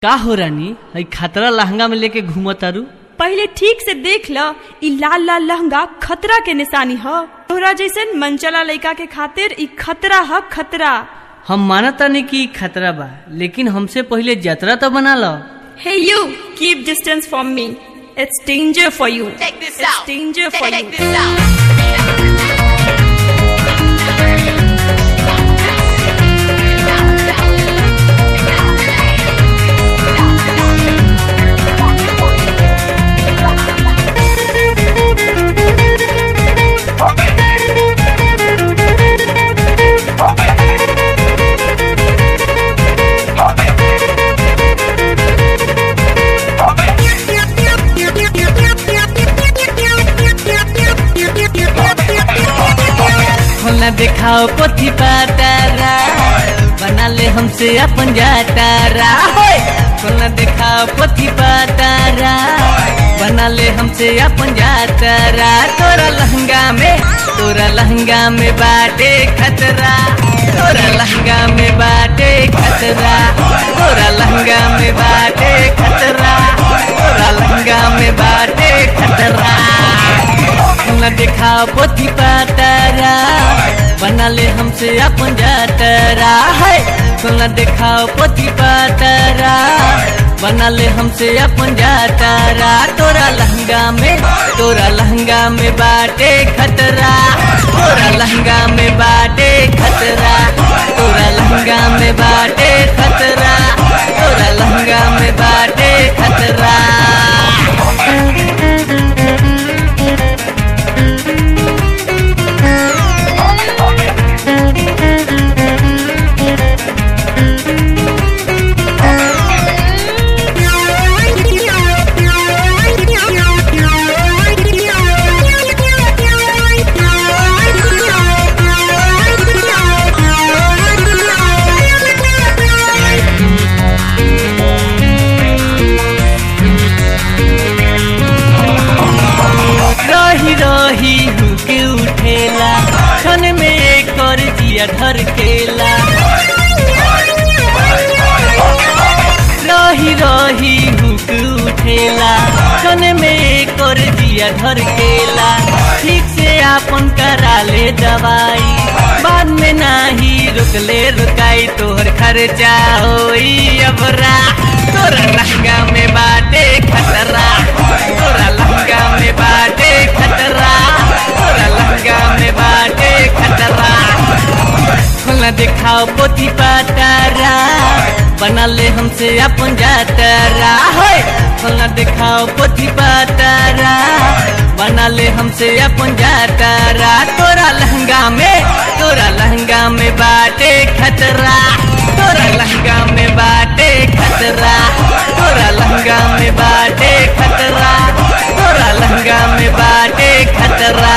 का हो रानी हई खतरा लहंगा में लेके घूमतारू पहले ठीक से देख ल ई लाल लाल लहंगा खतरा के निशानी ह तोहरा जैसन मनचला लइका के खातिर ई खतरा ह खतरा हम मानतानी कि ई खतरा बा लेकिन हमसे पहले जतरा तो बना लो hey you keep distance from me it's danger for you Check this it's out. Danger Check, for check you this out. खोलना दिखाओ पोथी पातारा बना ले हमसे अपन जातारा होय! खोलना दिखाओ पोथी पातारा बना ले हमसे अपन जातारा तोरा लहंगा में तोरा लहंगा में बाटे खतरा तोरा लहंगा में बाटे खतरा तोरा लहंगा में बाटे खतरा तोरा लहंगा में बाटे खतरा न दिखाओ पोथी पातारा बना ले हमसे अपन जातरा है न दिखाओ पोथी पातारा बना ले हमसे अपन जातरा तोरा लहंगा में तोरा लहंगा में बाटे खतरा तोरा लहंगा में बाटे खतरा तोरा लहंगा में बाटे खतरा तोरा लहंगा में बाटे खतरा रही रही हुके उठेला क्षण में कर जिया धर केला रही रही हुक उठेला क्षण में कर जिया धर केला ठीक से आपन करा ले दवाई बाद में नाही रुकले रुकाई तोहर खर्चा होई अबरा तोरा लहंगा में बाटे खतरा तोरा लहंगा में बाटे खतरा तोरा लहंगा में बाटे खतरा खोलना दिखाओ पोथी पातारा बना ले हमसे अपन जातारा है खोलना दिखाओ पोथी पातारा बना ले हमसे अपन जातारा तोरा लहंगा में तोरा लहंगा में बाटे खतरा तोरा लहंगा में बाटे खतरा तोरा लहंगा में बाटे खतरा तोरा लहंगा में बाटे खतरा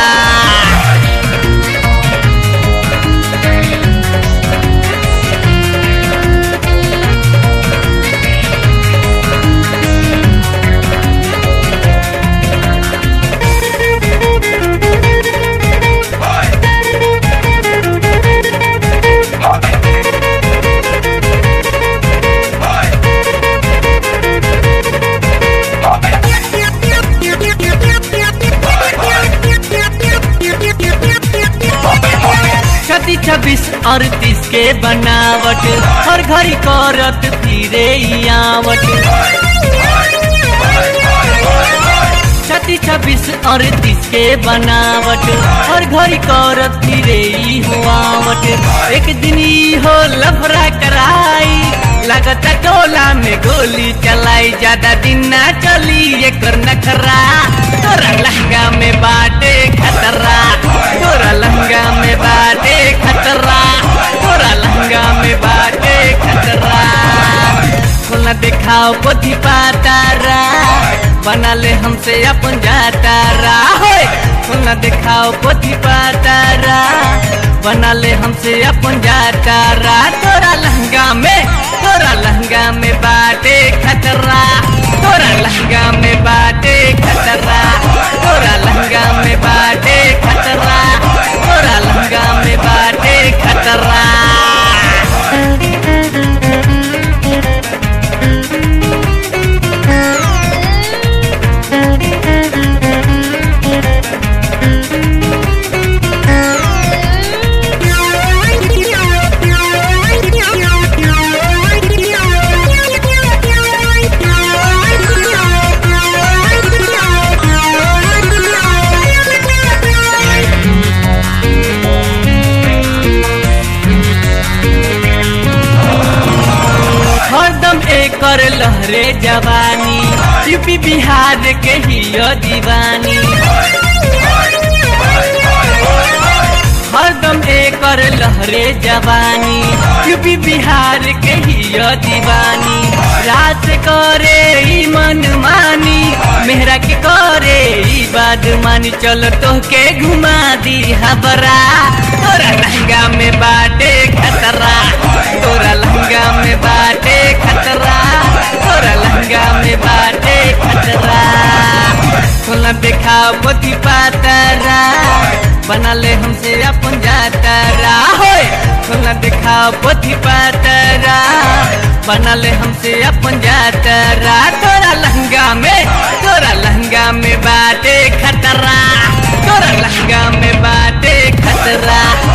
छत्तीस छब्बीस अड़तीस के बनावट हर घड़ी करत फिरे ई आवट छत्तीस छब्बीस अड़तीस के बनावट हर घड़ी करत फिरे ई हुआवट एक दिन ई हो लफड़ा कराई लगता टोला में गोली चलाई ज्यादा दिन ना चली एकर नखरा तोरा लहंगा में बाटे खतरा तोरा लहंगा में बाटे खतरा तोरा लहंगा में बाटे खतरा खोलना दिखाओ पोथी पातारा बना ले हमसे अपन जातारा होय खोलना दिखाओ पोथी पातारा बना ले हमसे अपन जातारा तोरा लहंगा में तोरा लहंगा में बाटे खतरा तोरा लहंगा में बाटे खतरा तोरा लहंगा में बाटे खतरा तोरा लहंगा में बाटे खतरा कर लहरे जवानी यूपी बिहार के ही दीवानी हरदम एकर लहरे जवानी यूपी बिहार के ही दीवानी रात करे ई मन मानी मेहरा के करे ई बात मानी चलो तो के घुमा दी हबरा तोरा लहंगा में बाटे खतरा तोरा लहंगा में बाटे खतरा तोरा लहंगा में बाटे खतरा खोला देखा पोथी पातरा बना ले हमसे अपन जातरा होए खोला देखा पोथी पातरा बना ले हमसे अपन जातरा तोरा लहंगा में तोरा लहंगा में बाटे खतरा तोरा लहंगा में बाटे खतरा